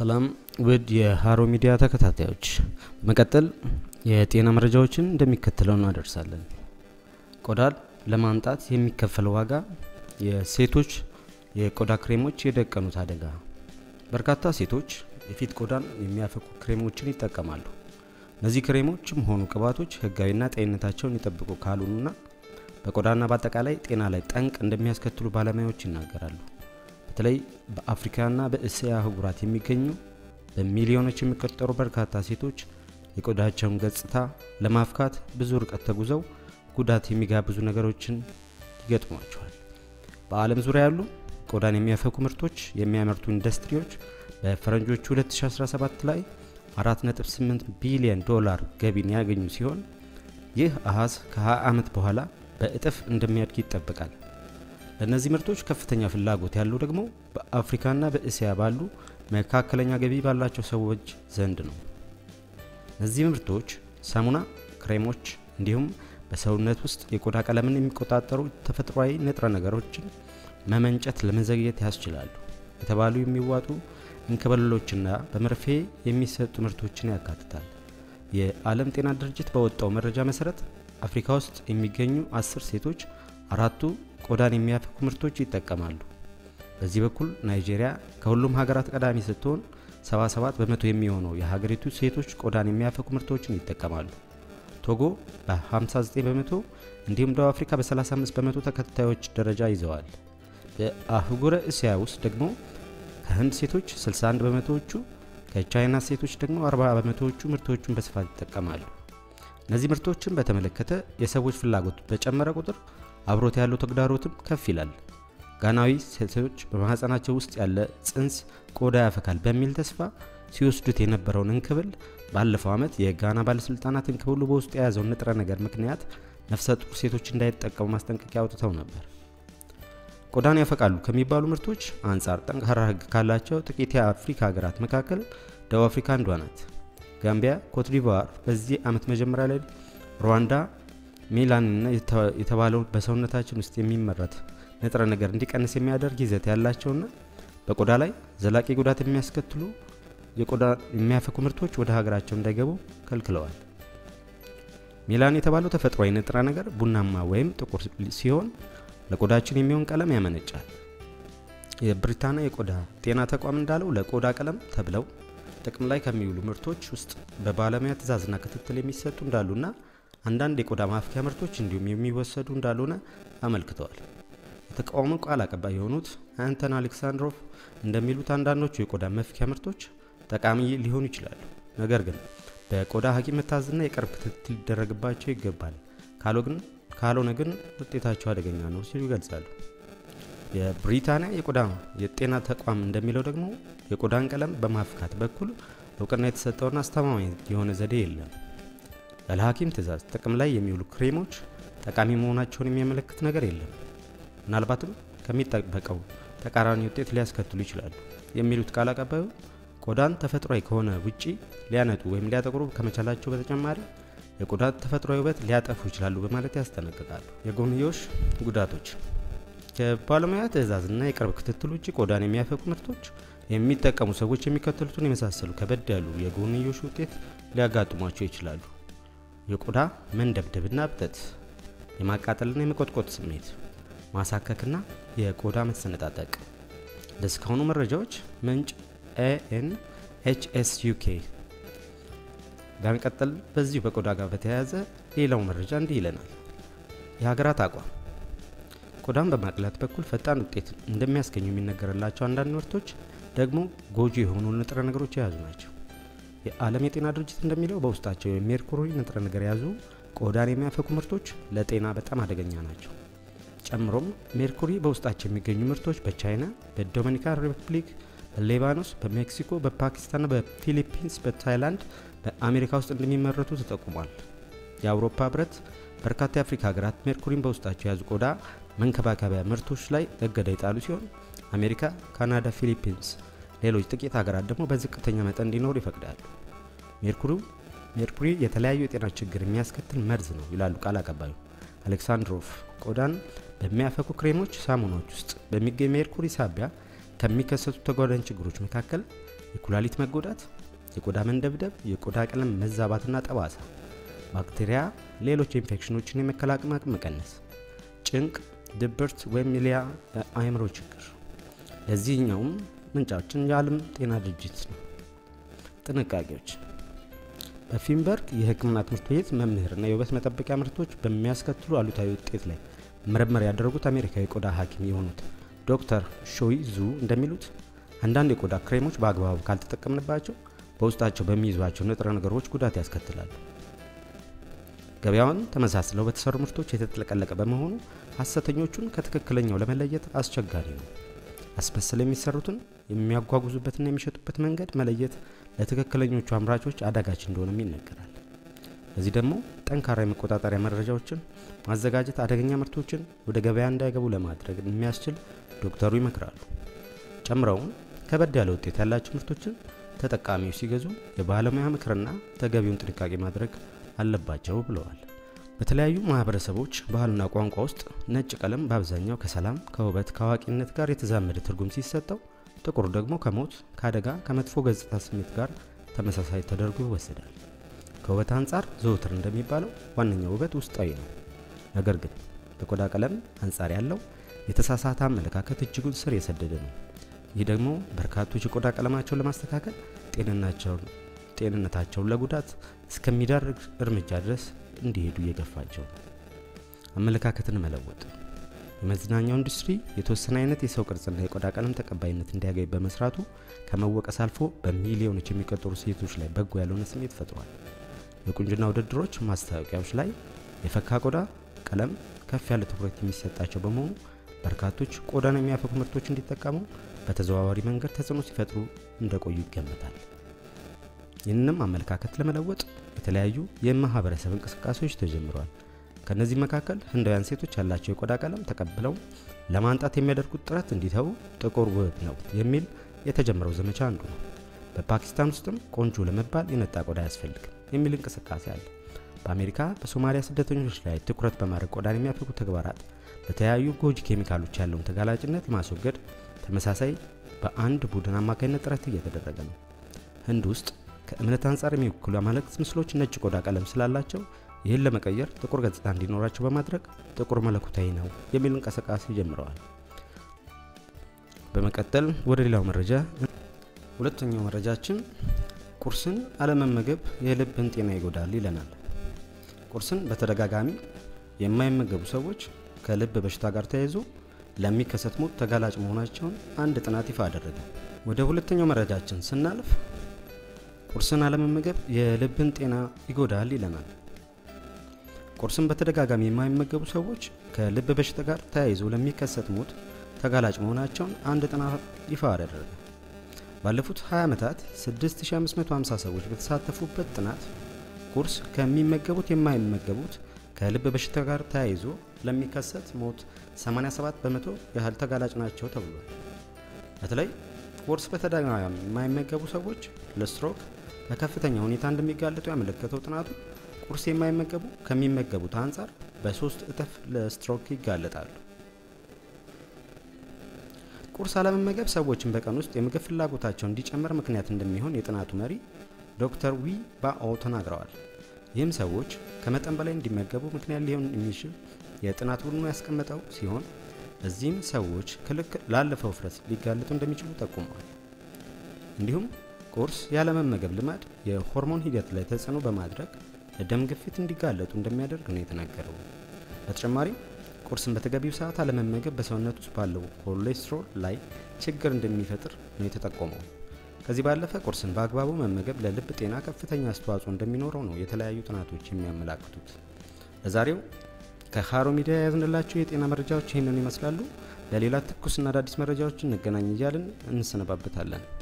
ሰላም ውድ የሀሮ ሚዲያ ተከታታዮች፣ በመቀጠል የጤና መረጃዎችን እንደሚከተለው እናደርሳለን። ቆዳን ለማንጣት የሚከፈለው ዋጋ፣ የሴቶች የቆዳ ክሬሞች የደቀኑት አደጋ። በርካታ ሴቶች የፊት ቆዳን የሚያፈኩ ክሬሞችን ይጠቀማሉ። እነዚህ ክሬሞችም ሆኑ ቅባቶች ሕጋዊና ጤንነታቸውን ይጠብቁ ካልሆኑና በቆዳና በአጠቃላይ ጤና ላይ ጠንቅ እንደሚያስከትሉ ባለሙያዎች ይናገራሉ። በተለይ በአፍሪካና በእስያ አህጉራት የሚገኙ በሚሊዮኖች የሚቆጠሩ በርካታ ሴቶች የቆዳቸውን ገጽታ ለማፍካት ብዙ ርቀት ተጉዘው ጉዳት የሚጋብዙ ነገሮችን ይገጥሟቸዋል። በዓለም ዙሪያ ያሉ ቆዳን የሚያፈኩ ምርቶች የሚያመርቱ ኢንዱስትሪዎች በፈረንጆቹ 2017 ላይ 4.8 ቢሊዮን ዶላር ገቢን ያገኙ ሲሆን ይህ አሃዝ ከ20 ዓመት በኋላ በእጥፍ እንደሚያድግ ይጠበቃል። ለእነዚህ ምርቶች ከፍተኛ ፍላጎት ያለው ደግሞ በአፍሪካና በእስያ ባሉ መካከለኛ ገቢ ባላቸው ሰዎች ዘንድ ነው። እነዚህ ምርቶች ሳሙና፣ ክሬሞች እንዲሁም በሰውነት ውስጥ የቆዳ ቀለምን የሚቆጣጠሩ ተፈጥሯዊ ንጥረ ነገሮችን መመንጨት ለመዘግየት ያስችላሉ የተባሉ የሚዋጡ እንክብሎችና በመርፌ የሚሰጡ ምርቶችን ያካትታል። የዓለም ጤና ድርጅት በወጣው መረጃ መሰረት አፍሪካ ውስጥ የሚገኙ አስር ሴቶች አራቱ ቆዳን የሚያፈኩ ምርቶች ይጠቀማሉ። በዚህ በኩል ናይጄሪያ ከሁሉም ሀገራት ቀዳሚ ስትሆን 77 በመቶ የሚሆነው የሀገሪቱ ሴቶች ቆዳን የሚያፈኩ ምርቶችን ይጠቀማሉ። ቶጎ በ59 በመቶ እንዲሁም ደቡብ አፍሪካ በ35 በመቶ ተከታዮች ደረጃ ይዘዋል። በአህጉረ እስያ ውስጥ ደግሞ ከህንድ ሴቶች 61 በመቶዎቹ፣ ከቻይና ሴቶች ደግሞ 40 በመቶዎቹ ምርቶቹን በስፋት ይጠቀማሉ። እነዚህ ምርቶችን በተመለከተ የሰዎች ፍላጎት በጨመረ ቁጥር አብሮት ያለው ተግዳሮትም ከፍ ይላል። ጋናዊ ሴቶች በማህፀናቸው ውስጥ ያለ ጽንስ ቆዳ ያፈካል በሚል ተስፋ ሲወስዱት የነበረውን እንክብል ባለፈው ዓመት የጋና ባለሥልጣናት እንክብሉ በውስጡ የያዘውን ንጥረ ነገር ምክንያት ነፍሰ ጡር ሴቶች እንዳይጠቀሙ ማስጠንቀቂያ አውጥተው ነበር። ቆዳን ያፈቃሉ ከሚባሉ ምርቶች አንጻር ጠንካራ ሕግ ካላቸው ጥቂት የአፍሪካ ሀገራት መካከል ደቡብ አፍሪካ አንዷ ናት። ጋምቢያ፣ ኮትዲቫር በዚህ ዓመት መጀመሪያ ላይ ሩዋንዳ ሜላኒን የተባለው በሰውነታችን ውስጥ የሚመረት ንጥረ ነገር እንዲቀንስ የሚያደርግ ይዘት ያላቸውና በቆዳ ላይ ዘላቂ ጉዳት የሚያስከትሉ የቆዳ የሚያፈኩ ምርቶች ወደ ሀገራቸው እንዳይገቡ ከልክለዋል። ሜላን የተባለው ተፈጥሯዊ ንጥረ ነገር ቡናማ ወይም ጥቁር ሲሆን ለቆዳችን የሚሆን ቀለም ያመነጫል። የብሪታንያ የቆዳ ጤና ተቋም እንዳለው ለቆዳ ቀለም ተብለው ጥቅም ላይ ከሚውሉ ምርቶች ውስጥ በባለሙያ ትዕዛዝና ክትትል የሚሰጡ እንዳሉና አንዳንድ የቆዳ ማፍኪያ ምርቶች እንዲሁም የሚወሰዱ እንዳልሆነ አመልክተዋል። የተቃውሞ ቃል አቀባይ የሆኑት አንተን አሌክሳንድሮቭ እንደሚሉት አንዳንዶቹ የቆዳ መፍኪያ ምርቶች ጠቃሚ ሊሆኑ ይችላሉ፣ ነገር ግን በቆዳ ሐኪም መታዘዝና የቅርብ ክትትል ሊደረግባቸው ይገባል፣ ካልሆነ ግን ውጤታቸው አደገኛ ነው ሲሉ ይገልጻሉ። የብሪታንያ የቆዳ የጤና ተቋም እንደሚለው ደግሞ የቆዳን ቀለም በማፍካት በኩል እውቅና የተሰጠውና አስተማማኝ የሆነ ዘዴ የለም። ያለ ሐኪም ትዕዛዝ ጥቅም ላይ የሚውሉ ክሬሞች ጠቃሚ መሆናቸውን የሚያመለክት ነገር የለም። ምናልባትም ከሚጠበቀው ተቃራኒ ውጤት ሊያስከትሉ ይችላሉ የሚሉት ቃል አቀባዩ ቆዳን ተፈጥሯዊ ከሆነ ውጪ ሊያነጡ ወይም ሊያጠቁሩ ከመቻላቸው በተጨማሪ የቆዳ ተፈጥሯዊ ውበት ሊያጠፉ ይችላሉ በማለት ያስጠነቅቃሉ። የጎንዮሽ ጉዳቶች ከባለሙያ ትዕዛዝና የቅርብ ክትትል ውጭ ቆዳን የሚያፈኩ ምርቶች የሚጠቀሙ ሰዎች የሚከተሉትን የመሳሰሉ ከበድ ያሉ የጎንዮሽ ውጤት ሊያጋጥሟቸው ይችላሉ። የቆዳ መንደብደብና እብጠት፣ የማቃጠልና የመቆጥቆጥ ስሜት፣ ማሳከክና የቆዳ መሰነጣጠቅ። ለእስካሁኑ መረጃዎች ምንጭ ኤኤን ኤችኤስ ዩኬ። በመቀጠል በዚሁ በቆዳ ጋር በተያያዘ ሌላው መረጃ እንዲህ ይለናል። የሀገራት አቋም ቆዳን በማቅላት በኩል ፈጣን ውጤት እንደሚያስገኙ የሚነገርላቸው አንዳንድ ምርቶች ደግሞ ጎጂ የሆኑ ንጥረ ነገሮች የያዙ ናቸው። የዓለም የጤና ድርጅት እንደሚለው በውስጣቸው የሜርኩሪ ንጥረ ነገር የያዙ ቆዳን የሚያፈኩ ምርቶች ለጤና በጣም አደገኛ ናቸው። ጨምሮም ሜርኩሪ በውስጣቸው የሚገኙ ምርቶች በቻይና፣ በዶሚኒካን ሪፐብሊክ፣ በሌባኖስ፣ በሜክሲኮ፣ በፓኪስታንና በፊሊፒንስ፣ በታይላንድ፣ በአሜሪካ ውስጥ እንደሚመረቱ ተጠቁሟል። የአውሮፓ ህብረት በርካታ የአፍሪካ ሀገራት ሜርኩሪን በውስጣቸው የያዙ ቆዳ መንከባከቢያ ምርቶች ላይ እገዳ የጣሉ ሲሆን አሜሪካ፣ ካናዳ፣ ፊሊፒንስ፣ ሌሎች ጥቂት ሀገራት ደግሞ በዝቅተኛ መጠን እንዲኖሩ ይፈቅዳሉ። ሜርኩሪ የተለያዩ የጤና ችግር የሚያስከትል መርዝ ነው ይላሉ ቃል አቀባዩ አሌክሳንድሮቭ። ቆዳን በሚያፈኩ ክሬሞች፣ ሳሙናዎች ውስጥ በሚገኝ ሜርኩሪ ሳቢያ ከሚከሰቱ ተጓዳኝ ችግሮች መካከል የኩላሊት መጎዳት፣ የቆዳ መንደብደብ፣ የቆዳ ቀለም መዛባትና ጠባሳ፣ ባክቴሪያ፣ ሌሎች ኢንፌክሽኖችን የመከላከል አቅም መቀነስ፣ ጭንቅ፣ ድብርት ወይም ሌላ የአእምሮ ችግር። ለዚህኛውም ምንጫችን የዓለም ጤና ድርጅት ነው። ጥንቃቄዎች በፊንበርግ የሕክምና ትምህርት ቤት መምህርና የውበት መጠበቂያ ምርቶች በሚያስከትሉ አሉታዊ ውጤት ላይ ምርምር ያደረጉት አሜሪካዊ የቆዳ ሐኪም የሆኑት ዶክተር ሾይ ዙ እንደሚሉት አንዳንድ የቆዳ ክሬሞች በአግባቡ ካልተጠቀምንባቸው በውስጣቸው በሚይዟቸው ንጥረ ነገሮች ጉዳት ያስከትላሉ። ገበያውን ተመሳስለው በተሰሩ ምርቶች የተጥለቀለቀ በመሆኑ ሐሰተኞቹን ከትክክለኛው ለመለየት አስቸጋሪ ነው። አስመስለው የሚሰሩትን የሚያጓጉዙበትና የሚሸጡበት መንገድ መለየት ለትክክለኞቹ አምራቾች አዳጋች እንደሆነም ይነገራል። ለዚህ ደግሞ ጠንካራ የመቆጣጠሪያ መረጃዎችን ማዘጋጀት አደገኛ ምርቶችን ወደ ገበያ እንዳይገቡ ለማድረግ የሚያስችል ዶክተሩ ይመክራሉ። ጨምረውም ከበድ ያለ ውጤት ያላቸው ምርቶችን ተጠቃሚዎች ሲገዙ የባለሙያ ምክርና ተገቢውን ጥንቃቄ ማድረግ አለባቸው ብለዋል። በተለያዩ ማህበረሰቦች ባህልና ቋንቋ ውስጥ ነጭ ቀለም በአብዛኛው ከሰላም፣ ከውበት፣ ከአዋቂነት ጋር የተዛመደ ትርጉም ሲሰጠው፣ ጥቁር ደግሞ ከሞት፣ ከአደጋ፣ ከመጥፎ ገጽታ ስሜት ጋር ተመሳሳይ ተደርጎ ይወሰዳል። ከውበት አንጻር ዘወትር እንደሚባለው ዋነኛው ውበት ውስጣዊ ነው። ነገር ግን በቆዳ ቀለም አንጻር ያለው የተሳሳተ አመለካከት እጅጉን ስር የሰደደ ነው። ይህ ደግሞ በርካቶች የቆዳ ቀለማቸውን ለማስተካከል ጤንነታቸውን ለጉዳት እስከሚዳርግ እርምጃ ድረስ እንዲሄዱ እየገፋቸው ነው። አመለካከትን መለወጥ የመዝናኛው ኢንዱስትሪ የተወሰነ አይነት የሰው ቅርጽና የቆዳ ቀለም ተቀባይነት እንዲያገኝ በመስራቱ ከመወቀስ አልፎ በሚሊዮኖች የሚቆጠሩ ሴቶች ላይ በጎ ያልሆነ ስሜት ፈጥሯል። የቁንጅና ውድድሮች ማስታወቂያዎች ላይ የፈካ ቆዳ ቀለም ከፍ ያለ ትኩረት የሚሰጣቸው በመሆኑ በርካቶች ቆዳን የሚያፈኩ ምርቶች እንዲጠቀሙ በተዘዋዋሪ መንገድ ተጽዕኖ ሲፈጥሩ እንደቆዩ ይገመታል። ይህንንም አመለካከት ለመለወጥ የተለያዩ የማህበረሰብ እንቅስቃሴዎች ተጀምረዋል። ከእነዚህ መካከል ህንዳውያን ሴቶች ያላቸው የቆዳ ቀለም ተቀብለው ለማንጣት የሚያደርጉት ጥረት እንዲተው ጥቁር ውብ ነው የሚል የተጀመረው ዘመቻ አንዱ ነው። በፓኪስታን ውስጥም ቆንጆ ለመባል የነጣ ቆዳ አያስፈልግም የሚል እንቅስቃሴ አለ። በአሜሪካ በሶማሊያ ስደተኞች ላይ ትኩረት በማድረግ ቆዳን የሚያፈኩ ተግባራት ለተለያዩ ጎጂ ኬሚካሎች ያለውን ተጋላጭነት ለማስወገድ ተመሳሳይ በአንድ ቡድን አማካኝነት ጥረት እየተደረገ ነው። ህንድ ውስጥ ከእምነት አንጻር የሚወክሉ አማልክት ምስሎች ነጭ ቆዳ ቀለም ስላላቸው ይህን ለመቀየር ጥቁር ገጽታ እንዲኖራቸው በማድረግ ጥቁር መለኮታዊ ነው የሚል እንቅስቃሴ ጀምረዋል። በመቀጠል ወደ ሌላው መረጃ ሁለተኛው መረጃችን ቁርስን አለመመገብ የልብን ጤና ይጎዳል ይለናል። ቁርስን በተደጋጋሚ የማይመገቡ ሰዎች ከልብ በሽታ ጋር ተያይዞ ለሚከሰት ሞት ተጋላጭ መሆናቸውን አንድ ጥናት ይፋ አደረገ። ወደ ሁለተኛው መረጃችን ስናልፍ ቁርስን አለመመገብ የልብን ጤና ይጎዳል ይለናል። ቁርስን በተደጋጋሚ የማይመገቡ ሰዎች ከልብ በሽታ ጋር ተያይዞ ለሚከሰት ሞት ተጋላጭ መሆናቸውን አንድ ጥናት ይፋ አደረገ። ባለፉት 20 ዓመታት 6550 ሰዎች በተሳተፉበት ጥናት ቁርስ ከሚመገቡት የማይመገቡት ከልብ በሽታ ጋር ተያይዞ ለሚከሰት ሞት 87 በመቶ ያህል ተጋላጭ ናቸው ተብሏል። በተለይ ቁርስ በተደጋጋሚ የማይመገቡ ሰዎች ለስትሮክ በከፍተኛ ሁኔታ እንደሚጋለጡ ያመለከተው ጥናቱ ቁርስ የማይመገቡ ከሚመገቡት አንጻር በሶስት እጥፍ ለስትሮክ ይጋለጣሉ። ቁርስ አለመመገብ ሰዎችን በቀን ውስጥ የምግብ ፍላጎታቸው እንዲጨምር ምክንያት እንደሚሆን የጥናቱ መሪ ዶክተር ዊ ባኦ ተናግረዋል። ይህም ሰዎች ከመጠን በላይ እንዲመገቡ ምክንያት ሊሆን የሚችል የጥናት ቡድኑ ያስቀመጠው ሲሆን እዚህም ሰዎች ከልክ ላለፈው ውፍረት ሊጋለጡ እንደሚችሉ ጠቁመዋል። እንዲሁም ቁርስ ያለመመገብ ልማድ የሆርሞን ሂደት ላይ ተጽዕኖ በማድረግ ለደም ግፊት እንዲጋለጡ እንደሚያደርግ ነው የተነገረው። በተጨማሪም ቁርስን በተገቢው ሰዓት አለመመገብ በሰውነት ውስጥ ባለው ኮሌስትሮል ላይ ችግር እንደሚፈጥር ነው የተጠቆመው። ከዚህ ባለፈ ቁርስን በአግባቡ መመገብ ለልብ ጤና ከፍተኛ አስተዋጽኦ እንደሚኖረው ነው የተለያዩ ጥናቶች የሚያመላክቱት። ለዛሬው ከሃሮ ሚዲያ የያዝንላቸው የጤና መረጃዎች ይህንን ይመስላሉ። ለሌላ ትኩስና አዳዲስ መረጃዎች እንገናኝ እያልን እንሰነባበታለን።